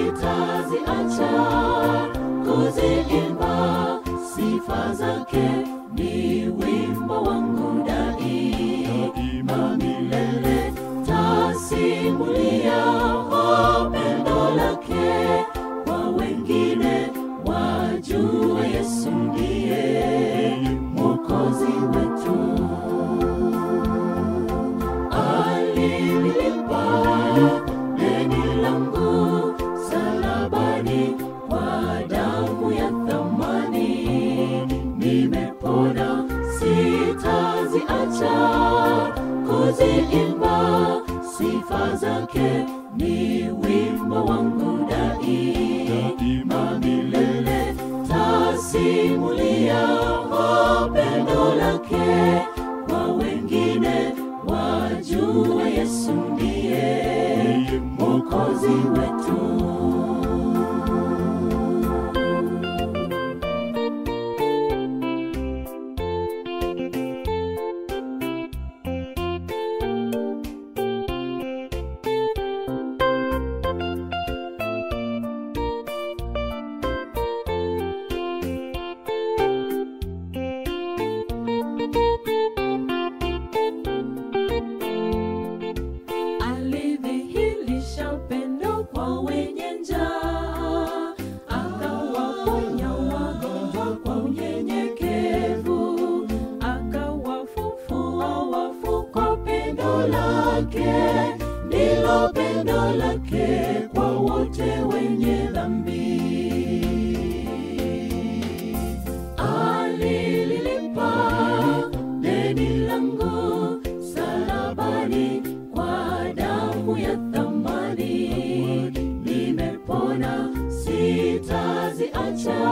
sitaziacha kuziimba sifa zake ni wimbo wangu daima milele tasimulia pendo lake kwa wengine wajue yesu ndiye mwokozi wetu alililipa deni langu salabani kwa damu ya thamani nimepona sitaziacha kuziimba sifa zake ni wimbo wangu daima milele tasimulia pendo lake kwa wengine wajue yesu ndiye mwokozi wetu alidhihirisha pendo kwa wenye njaa, akawaponya wagonjwa kwa unyenyekevu, akawafufua wafu kwa pendo lake, ndilo pendo lake kwa wote wenye dhambi alililipa deni langu salabani kwa damu ya thamani nimepona sitaziacha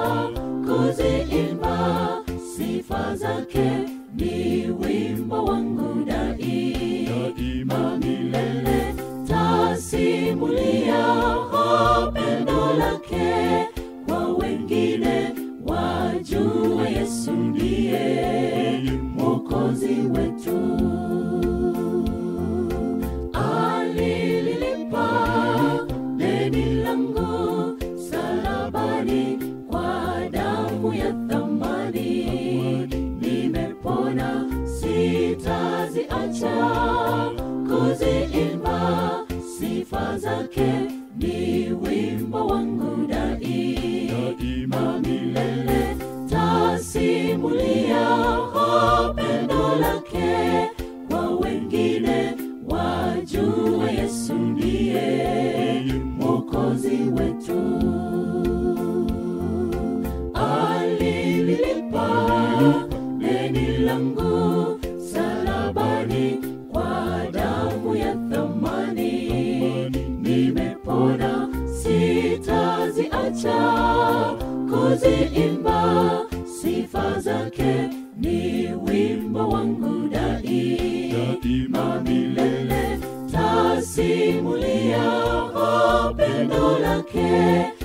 kuziimba sifa zake ni wimbo wangu daima milele tasimulia pendo lake kwa wengine wajue yesu ndiye mwokozi wetu alililipa deni langu salabani kwa damu ya thamani nimepona sitaziacha kuziimba sifa zake ni wimbo wangu daima milele tasimulia pendo lake kwa wengine wajue yesu ndiye mwokozi wetu alililipa deni langu salabani kwa damu ya thamani nimepona sitaziacha kuziimba sifa zake ni wimbo wangu daima milele tasimulia pendo lake